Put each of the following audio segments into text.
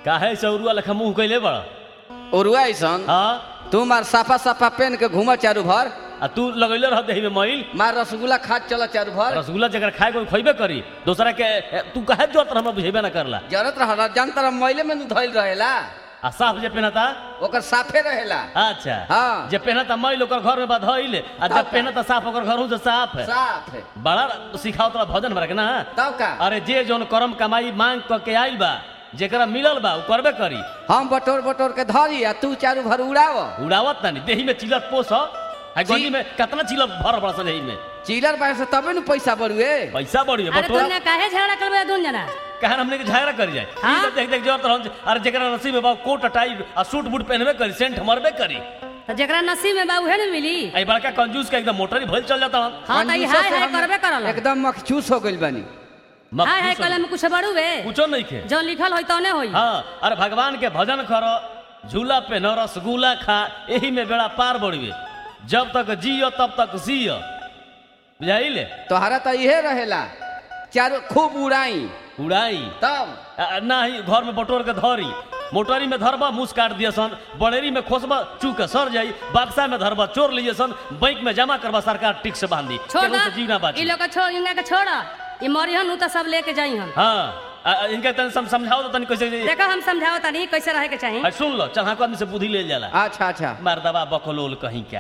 काहे सौरुआ लेखा मुंह कैले बड़ ओरुआ ऐसन हाँ तू मार साफा साफा पेन के घूम चारू भर आ तू लगैले रह देही में मैल मार रसगुल्ला खा चल चारू भर रसगुल्ला जगह खाए कोई खइबे करी दोसरा के ए, तू काहे जोत हमरा बुझेबे ना करला जरूरत रह जान तरह मैले में धइल रहेला आ साफ जे पहनता ओकर साफे रहेला अच्छा हाँ। जे पहनता मैल ओकर घर में बधइल आ तब जब का? पहनता साफ ओकर घर से साफ है साफ है बड़ा सिखाओ तोरा भजन भरा के ना तब का अरे जे जोन करम कमाई मांग क के आइल बा जेकरा मिलल बा उ करबे करी हम बटोर बटोर के धरी आ तू चारू भर उड़ाव उड़ावत ना देही में चिलर पोस है जी। गली में कितना चिलर भर बड़ा सा देही में चिलर बार से तबे न पैसा बढ़ुए पैसा बढ़िए अरे बटोरा दुनिया काहे झगड़ा करबे दुन जना कहन हमने के झगड़ा कर जाए हाँ? ई तो देख देख जोर तरह अरे जेकरा नसीब में बा कोट टाई आ सूट बूट पहनबे करी सेंट मरबे करी तो जेकरा नसीब में बा उहे न मिली आई बड़का कंजूस का एकदम मोटर ही भइल चल जाता हम हाँ तो ई कंजूसों हाय से हाय हम करबे करल एकदम मखचूस हो गइल बानी हाय हाय कलम में कुछ बड़ुवे कुछो नहीं खे जो लिखल होई तौने होई हाँ अरे भगवान के भजन करो झूला पे न रसगुल्ला खा यही में बेड़ा पार बढ़िए जब तक जियो तब तक जियो बुझाइले तोहरा तो इहे रहेला चारू खूब उड़ाई उड़ाई तब आ, ना ही घर में बटोर के धरी मोटरी में धरबा मुस काट दिए सन बड़ेरी में खोसबा चूक के सर जाई बक्सा में धरबा चोर लिए सन बैंक में जमा करबा सरकार टिक से बांधी छोड़ केहू दा से जीव ना ई बाची लोग के छोड़ इनका के छोड़ ई मरिहन उ तो सब लेके जाई हम हाँ आ, आ, इनके तनी सम, समझाओ तो तनी कैसे देखो हम समझाओ तनी कैसे रहे के चाही आ, सुन लो चल हाँ आदमी से बुद्धि ले जाला अच्छा अच्छा मर्दबा बकलोल कहीं क्या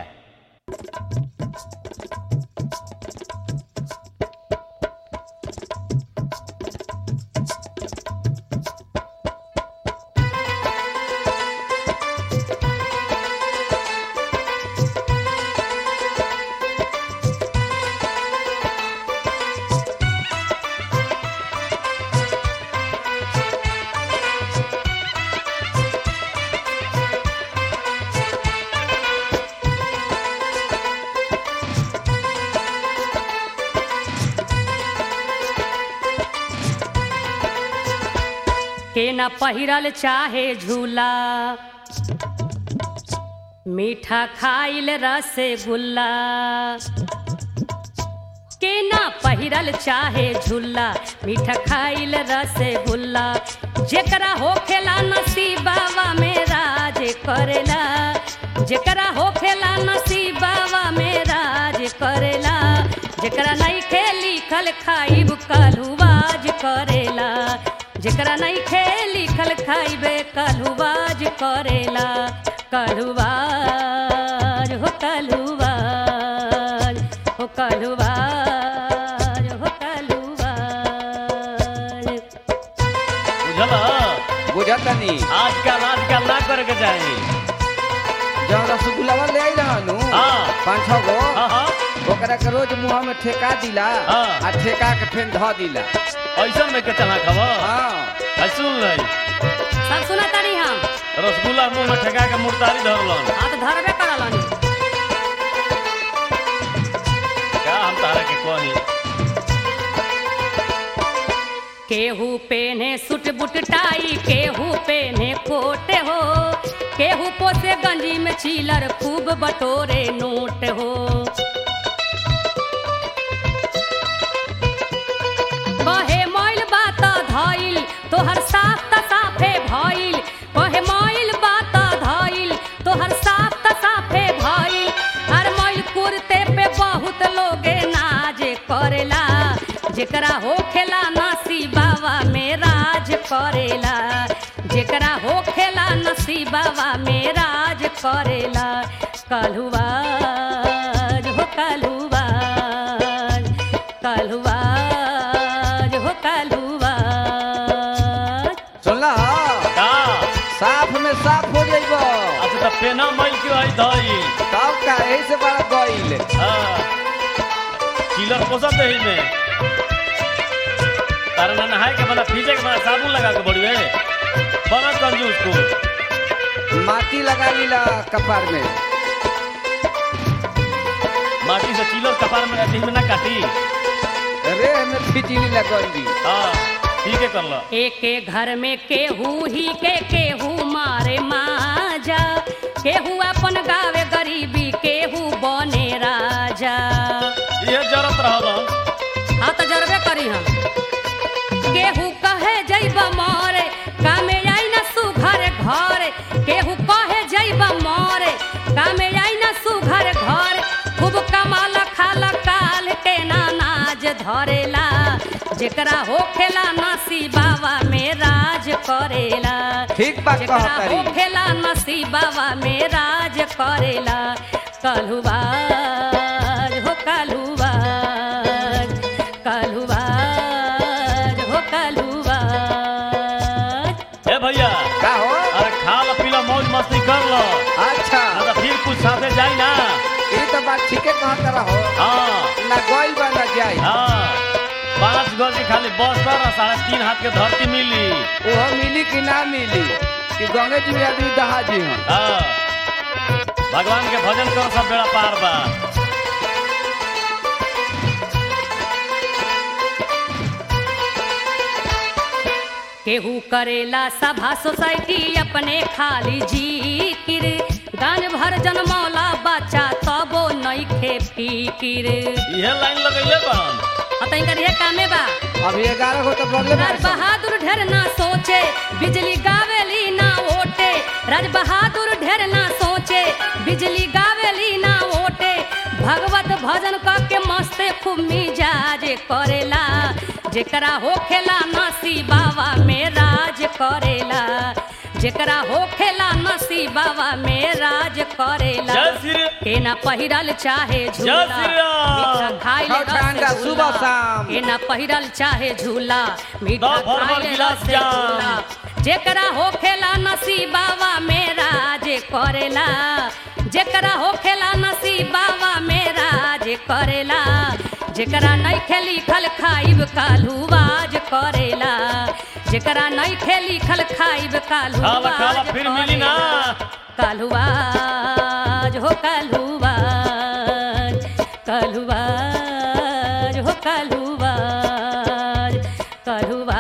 के न पहिरल चाहे झूला मीठा खाइल रसगुल्ला के न पहिरल चाहे झूला मीठा खाइल रसगुल्ला जेकरा होखेला नसीबावा में राज करेला जेकरा होखेला नसीबावा में राज करेला जेकरा नहीं खे लिखल खाइब कलुवाज करेला जेकरा नहीं खे लिखल खाइबे कलुवाज करेला कलुवाज हो कलुवाज हो कलुवाज हो कलुवाज बुझल बुझतनी आजकल आजकल ना करे के चाहिए जब रसगुल्ला ले आई रहनु हाँ। पाँच छः गो हाँ हाँ ओकरा के रोज मुँह में ठेका दिला हाँ। आ ठेका के फेन धऽ दिला ऐसा में के चला खबर हाँ है सुन ले सब सुना तारी हम रसगुल्ला मुंह में ठेका के मुर्तारी धरलन हाँ तो धरबे करलन का हम तारा के कही केहू पेने सुट बुट टाई केहू पेने कोट हो केहू पोसे गंजी में चीलर खूब बटोरे नोट हो कहे मोइल बात धइल तोहर साफ त साफे भइल कहे मोइल बात धइल तोहर साफ त साफे भइल हर मोइल कुर्ते पे बहुत लोगे नाज करेला जेकरा होखेला नसीबावा में राज करेला जेकरा होखेला नसीबावा में राज करेला कलुवाज हो कलुवाज कलुवाज हो कलुवाज सुनला का साफ में साफ हो जाइबो अच्छा तो पेना मैल के आई धई तब का यही से बड़ा गइल हाँ चिलर पोसा दही में तारा ना नहाए के बना फीजे के बना साबुन लगा के बड़ी है बना कंजूस को माटी लगा लीला कपार में माटी से चिलर कपार में देह में ना काटी रे में फिटिली लगल दी हाँ ठीक है कर लो एके घर में केहू ही के केहू मारे माजा केहू अपन गावे गरीबी केहू बने राजा ये जरूरत रहा हाँ तो जरबे करी हम केहू कहे जैब मारे कामे आई न सु जेकरा होखेला नसीबावा में राज करेला ठीक बात जेकरा कहतरी होखेला नसीबावा में राज करेला कलुबाज हो कलुबाज कलुबाज हो कलुबाज ए भैया का हो अरे खा लो पी लो मौज मस्ती कर लो अच्छा ना तो फिर कुछ साथे जाई ना ये तो बात ठीके कहत रहो हाँ ना गइल बा ना जाई हाँ पाँच गज की खाली बस पर और साढ़े तीन हाथ के धरती मिली वो मिली कि ना मिली कि गंगे जी में आदमी दहा जी हन हाँ भगवान के भजन करो सब बेड़ा पार बा केहू करेला सभा सोसाइटी अपने खाली जिकिर गांज भर जनमौला बच्चा तबो नइखे फिकिर इहे लाइन लगैले बन अतई करिए कामे बा अभी ग्यारह गो तो बदले राज बहादुर ढेर ना सोचे बिजली गावेली ना ओटे राज बहादुर ढेर ना सोचे बिजली गावेली ना ओटे भगवत भजन क के मस्ते खूब मिजाज करेला जेकरा होखेला नसीबावा में राज करेला जेकरा होखेला नसीबावा में राज करेला जय श्री के ना पहिरल चाहे झूला श्री राम। मीठा खाइले खाओ ठंडा, रसगुल्ला। सुबह शाम। के ना पहिरल चाहे झूला मीठा दो भर भर खाइले गिलास रसगुल्ला जेकरा होखेला नसीबावा मेरा जे करेला जेकरा होखेला नसीबावा मेरा जे करेला जेकरा नहीं खेली खल खाइब कालू बाज करेला जेकरा नहीं खेली खल खाइब कालू खाला खाला फिर मिली ना कालुवाज हो कालुवाज कालुवाज हो कालुवाज कालुवाज